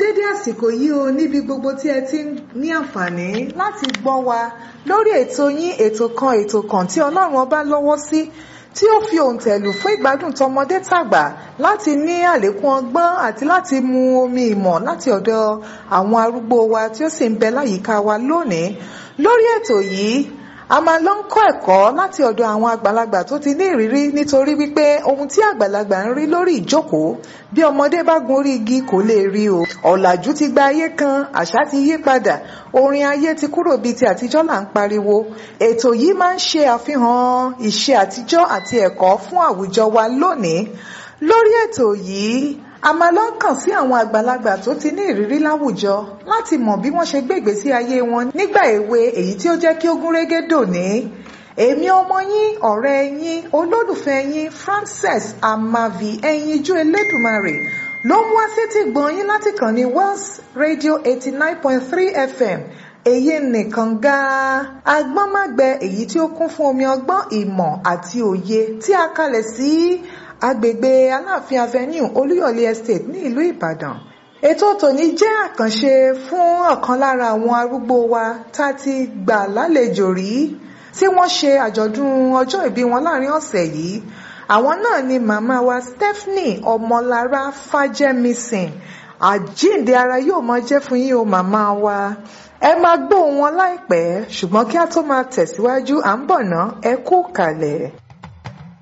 dédé àsìkò yìí o níbi gbogbo tí ẹ ti ní àǹfààní láti gbọ́ wa lórí ètò yín ètò kan ètò kan tí ọlọ́run ọba lọ́wọ́ sí tí ó fi òǹtẹ̀lù fún ìgbádùn tọmọdé tàgbà láti ní àlékún ọgbọ́n àti láti mu omi ìmọ̀ láti ọ̀dọ̀ àwọn arúgbó wa tí ó sì ń bẹ láyìíká wa lónìí lórí ètò yìí a máa lọ ń kọ́ ẹ̀kọ́ láti ọ̀dọ̀ àwọn àgbàlagbà tó ti ní ìrírí nítorí wípé ohun tí àgbàlagbà ń rí lórí ìjókòó bí ọmọdé bá gun orí igi kò lè rí o ọ̀làjú ti gba ayé kan àṣà ti yí padà orin ayé ti kúrò bíi ti àtijọ́ là ń pariwo ètò yìí máa ń ṣe àfihàn ìṣe àtijọ́ àti ẹ̀kọ́ fún àwùjọ wa lónìí lórí ètò yìí a máa lọ kàn sí àwọn àgbàlagbà tó ti ní ìrírí láwùjọ láti mọ̀ bí wọ́n ṣe gbé ìgbésí ayé wọn nígbà èwe èyí tí ó jẹ́ kí ó gún régé dòní èmi ọmọ yín ọ̀rẹ́ yín olólùfẹ́ yín Frances Amavi ẹyinjú Elédùmarè ló mú wá sétí gbọ̀n yín láti kàn ní Wells Radio eighty nine point three FM èyí nìkan gan-an agbọ́nmágbẹ èyí tí ó kún fún omi ọgbọ́n ìmọ̀ àti òye tí a kalẹ̀ sí agbègbè aláàfin avenue olúyọ̀lé estate ní ìlú ìbàdàn ètò tòní jẹ́ àkànṣe fún ọ̀kan lára àwọn arúgbó wa tá a ti gbà lálejò rí tí wọ́n ṣe àjọ̀dún ọjọ́ ìbí wọn láàrin ọ̀sẹ̀ yìí àwọn náà ni màmá wa stephanie ọmọlára fájẹmísìn àjíǹde ara yóò máa jẹ́ fún yín o màmá wa ẹ máa gbóhùn wọn láìpẹ́ ṣùgbọ́n kí a tó máa tẹ̀síwájú à ń bọ̀ ná ẹ kú kàlẹ̀.